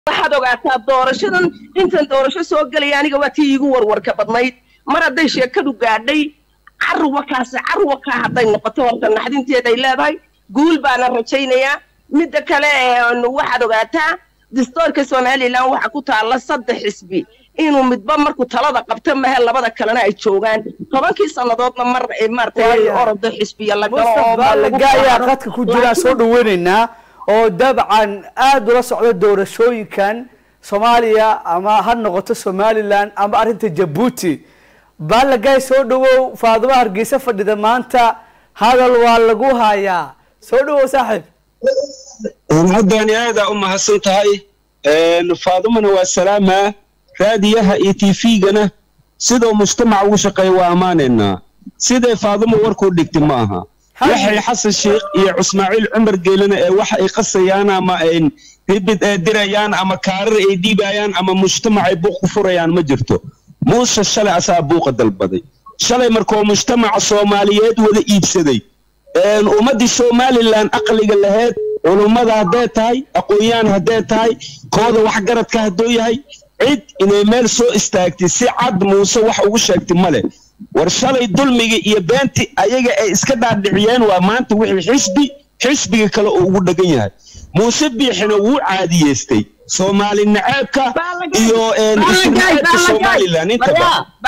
waxaad ogaataa doorashadan intan doorasho soo gelaya aniga waa tii iigu warwarka badnayd mar hadday sheekadu gaadhay carruwa kaasi carruwa kaa hadday noqoto horta naxdinteed ay leedahay guul baana rajaynayaa midda kale waxaad ogaataa distoorka somalilan waxa ku taalla saddex xisbi inuu midba markuu talada qabto mahe labada kalena ay joogaan tobankii sannadoodna mar maaragtay orodo xisbiya la galo mustafaalagaayaa qadka ku jiraan soo dhaweynaynaa oo dabcan aada ula socda doorashooyinkan soomaaliya ama ha noqoto somalilan ama arrinta jabuuti baalagaay soo dhawow faaduma hargeysa fadhida maanta hadal waa lagu hayaa soo dhawow saaxiib haddani aadaa u mahadsan tahay faadumana waa salaamaa raadiyaha iyo t v-gana sidoo mujtamac ugu shaqeeya waa ammaanaynaa siday faaduma warkuu dhigtay ma aha waxay xasan sheekh iyo cusmaaciil cumar geelana ee waxa ay qasayaan ama ay ribid dirayaan ama kaarar ay dhiibayaan ama mujtamac ay buuq ku furayaan ma jirto muuse shalay asaa buuqa dalbaday shalay markuu mujtamaca soomaaliyeed wada iibsaday ummaddii somalilan aqliga laheyd culummada hadday tahay aqoon-yahan hadday tahay kooda waxgaradka hadduu yahay cid inay meel soo istaagtay si cad muuse wax ugu sheegtay male war shalay dulmiga iyo beentii ayaga ay iska dhaadhiciyeen waa maanta wixii xisbi xisbiga kale uu ugu dhegan yahay muuse biixina wuu caadiyeystay soomaali naceebka iyo isnaceebka somalilan intaba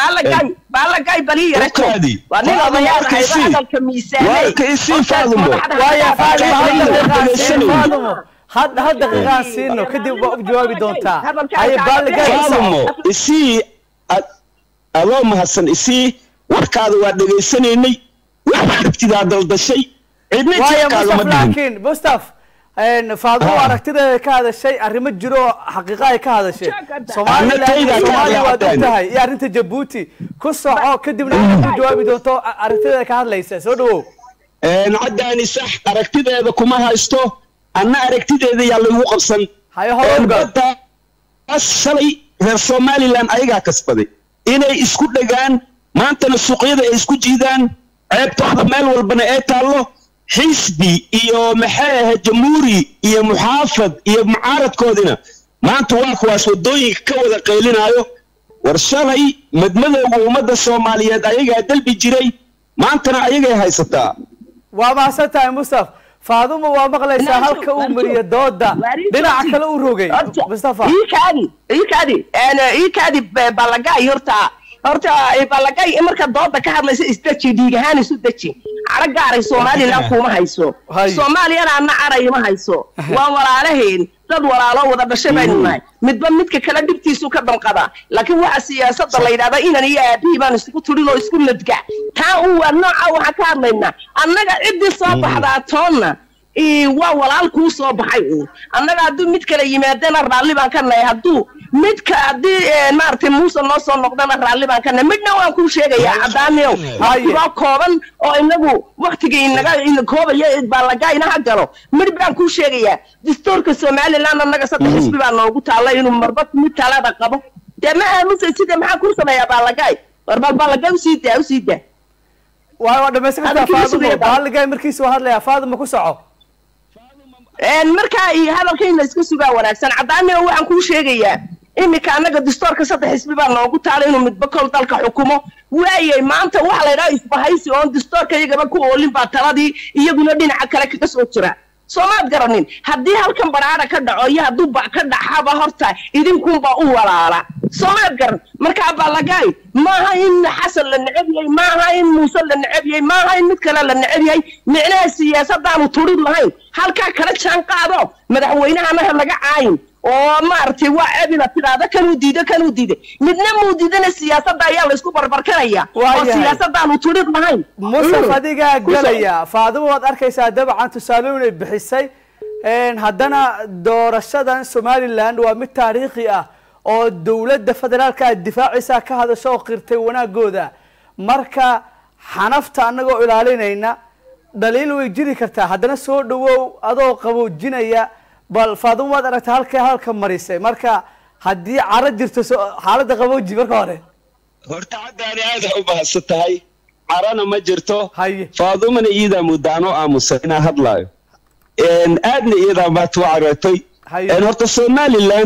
warka isii faadumo faadumo had had daqiiqaan siino kadib waa u jawaabi doontaa haye faadumo isii adoo mahadsan isii warkaada waa dhegaysanaynay wax aragtidaa daldashay cidna jeerkaagama dhihin laakiin mustaf faadumo aragtideeda ka hadashay arrimo jiro oo xaqiiqa ay ka hadashay somalilan soomaaliya waad og tahay iyo arrinta jabuuti ku soco kadibna waxaad ku jawaabi doonto aragtideeda ka hadlaysa soo dhawow caddaani sax aragtideeda kuma haysto anna aragtideeda yaa laygu qabsan hayo horoga baddaas shalay reer somalilan ayagaa kasbaday inay isku dhegaan maantana suuqyada ay isku jiidaan ceebtooda meel walbana ee taallo xisbi iyo maxay ahayd jamhuuri iyo muxaafad iyo mucaaradkoodina maanta waa kuwaas waddooyinka ka wada qaylinaayo war shalay madmadowga ummadda soomaaliyeed ayagaa dalbi jiray maantana ayagay haysataa waa mahadsan tahay mustaf faaduma waa maqlaysaa halka uu mariyo dooda dhinaca kale u rogay mustafa iikaadi iikaadi iikaadi balagay horta horta balagay marka dooda ka hadlaysa isdeji dhiig ahaan isu deji caro gaaray somalilan kuma hayso soomaaliyana anna caray ma hayso waa walaalaheen dad walaalo wada dhashay baynu nahay midba midka kale dhibtiisu ka damqada laakiin waxa siyaasada la yidhahda inan iyo aabihii baan isku turin oo isku ladga taa un waa nooca waxaan ka hadlaynaa annaga ciddii soo baxdaa toonna waa walaal kuu soo baxay uun annaga hadduu mid kale yimaadana raalli baan ka nahay hadduu midka haddii maaragtay muuse noo soo noqdana raalli baan ka nahay midna waan kuu sheegayaa caddaaniow waa kooban oo inagu waktiga inaga koobaya baalagaa inaha galo mid baan kuu sheegayaa dastuurka somaliland annaga saddex xisbi baa noogu taalla inuu marba mid talada qabo dee ma aamusay sida maxaa kuu sameeyaa baalagaay war bal baalagaa usii daa usii daa waa waa dhamaysan kartaa faadumo baalagaay markiisa waa hadlayaa faaduma ku soco markaa iyo hadalkayna iska sugaa wanaagsan caddaanio waxaan kuu sheegayaa iminka annaga dastoorka saddex xisbi baa noogu taala inuu midba kol dalka xukumo waayay maanta waxa la ydhaha isbahaysi oon dastoorka iyagaba ku oolin baa taladii iyaguna dhinaca kale kaga soo jira soomaad garanin haddii halkan baraara ka dhaco iyo hadduu ba ka dhaxaba horta idinkunba u walaala soomaad garan markaa balagaay maaha in xasan la neceb yahay maaha in muuse la neceb yahay maaha in mid kale la neceb yahay micnaha siyaasadaanu turid lahayn halkaa kala jaan qaado madaxweynahanaha laga caayin oo maaragtay waa ceebina tidhaahda kanuu diido kanuu diiday midna muu diidana siyaasadda ayaa laysku barbarkanaya oo siyaasadaanu turid lahayn musaf adigaa gelaya faadimo waad arkaysaa dabcan tusaalooyin ay bixisay haddana doorashadan somaliland waa mid taariikhi ah oo dowladda federaalka difaacisa ka hadasho oo qirtay wanaagooda marka xanafta annagoo ilaalinayna dhaliil way jiri kartaa haddana soo dhawow adoo qaboojinaya bal faadimo waad aragtay halkay halka marisay marka haddii caro jirto xaaladda qabooji marka hore horta caddaani aada u mahadsan tahay carana ma jirto haye faadumana iyadaa muddaanoo aamusan inaa hadlaayo aadna iyadaa maad u careetay haye horta somalilan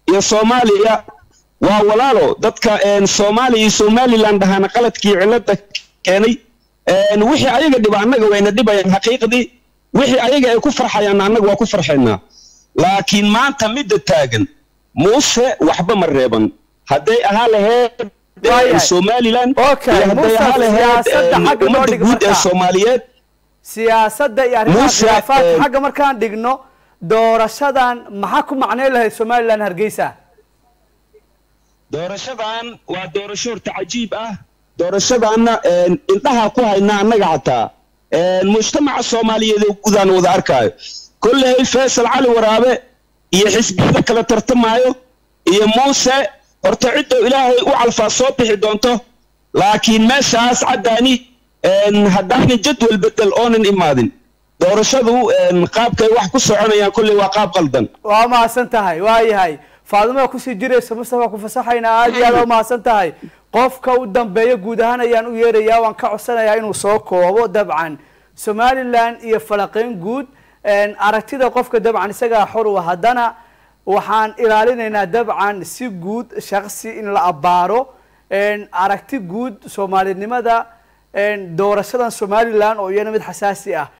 iyo soomaaliya waa walaalo dadka soomaaliya iyo somalilan dhahaana qaladkii cilada keenay wixii ayaga dhiba annaga wayna dhibayaan xaqiiqdii wixii ayaga ay ku farxayaan annaga waa ku farxaynaa laakiin maanta midda taagan muuse waxba ma reeban hadday ahaa laheyd somalilan iyo hadday ahaa laheyd ummadda guud ee soomaaliyeed siyaasadda iyo arrimaha khilaafaadka xagga markaan dhigno doorashadan maxaa ku macnay lahayd somalilan hargeysa doorashadan waa doorasho horta cajiib ah doorashadaanna indhaha ku haynaa annaga xataa mujtamaca soomaaliyeed oo gudaan wada arkaayo kolley faysal cali waraabe iyo xisbiyada kala tartamaayo iyo muuse horta ciddoo ilaahay u calfaa soo bixi doonto laakiin meeshaas caddaani haddaanan jadwal bedel oonan imaadin doorashadu qaabkay wax ku soconayaan kolley waa qaab qaldan waa mahadsan tahay waa yahay faadima kusii jiraysa mustafa ku fasaxaynaa aad iyo aad waa mahadsan tahay qofka u dambeeya guud ahaan ayaan u yeerayaa waan ka codsanayaa inuu soo koobo dabcan somalilan iyo falaqeyn guud aragtida qofka dabcan isagaa xor u haddana waxaan ilaalinaynaa dabcan si guud shaksi in la abbaaro aragti guud soomaalinimada doorashadan somalilan oo iyana mid xasaasi ah